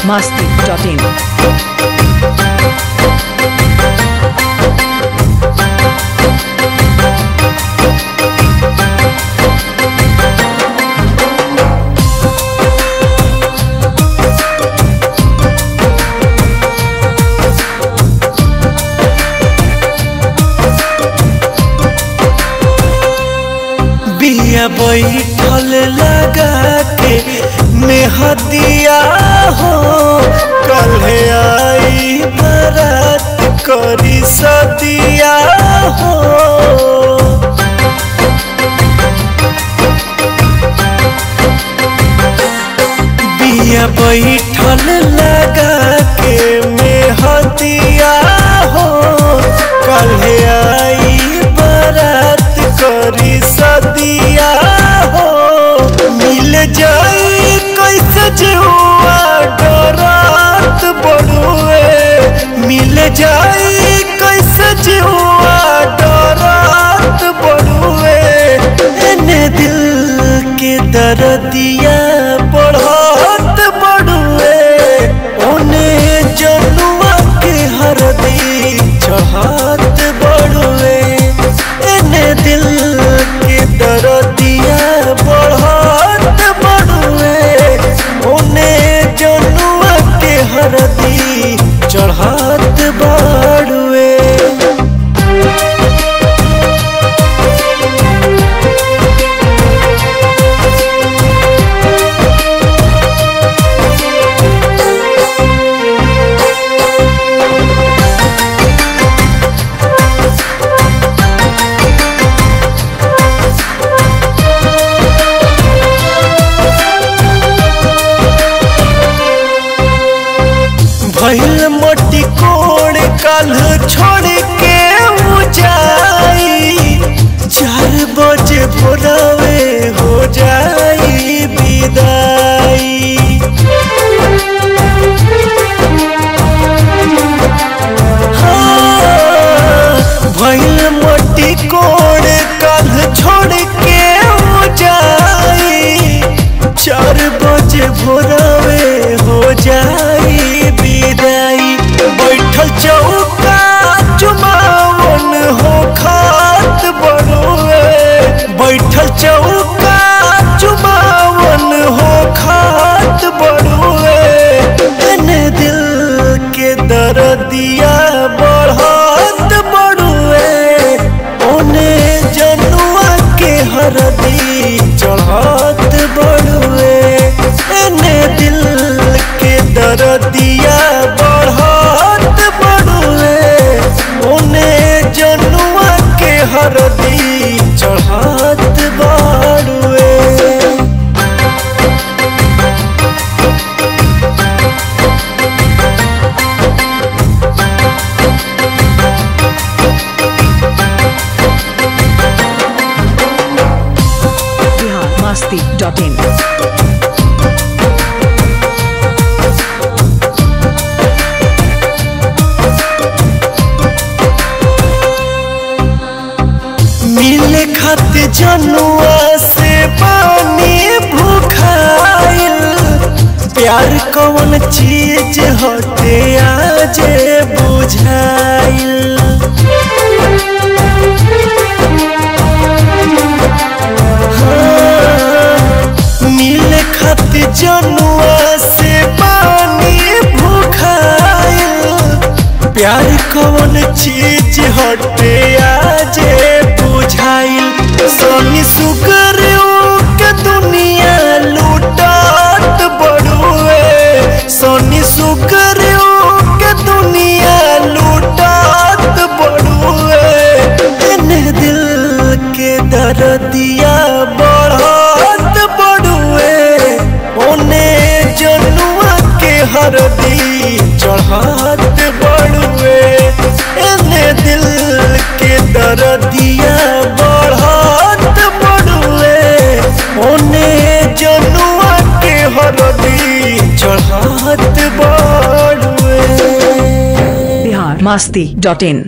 masti.in. बिया बैठल लगा के मेहदिया हो कल्हे आई बरात करी सदिया हो बिया बैठल लगा के मेहदिया हो कल्हे आई बरात करी सदिया हो मिल जाई कैसे जुआ डरात बड़ुए मिल जाई कैसे जुआ डरात बड़ुए एने दिल के दर्दिया बढ़त बड़ुए ओने जनुआ के हरदी चढ़त बड़ुए एने दिल के दर्दिया बढ़त बड़ुए ओने जनुआ के हरदी चढ़त बड़ुए भैल मटी कोड़ कल छोड़ के उ जाई चार बजे भोरवे हो जाई विदाई हाँ, भैल मटी कोड़ कल छोड़ के उ जाई चार बजे भोरवे हो जाई विदाई बैठल चौका चुमावन हो खात बड़ुए बैठल चौका चुमावन हो खात बड़ुए एने दिल के दर्दिया बढ़त बड़ुए ओने जनुआ के हरदी चढ़त बड़ुए एने दिल के दर्दिया बढ़त बड़ुए ओने जनुआ के हरदी चढ़त बड़ुए Bihar masti.in. मिले खातिर जनुआ से पानी भूखाइल प्यार कौन चीज हटे आज बुझाइल हाँ, मिले खातिर जनुआ से पानी भूखाइल प्यार कौन चीज हटे आज बुझाइल सोनी सुगर के दुनिया लूटत बड़ुए सोनी सुगर के दुनिया लूटत बड़ुए एने दिल के दर्दिया बढ़त बड़ुए ओने जनुआ के हरदी चढ़त बड़ुए एने दिल के दर्दिया बढ़त बड़ुए ओने जनुआ के हरदी चढ़त बड़ुए Bihar masti.in.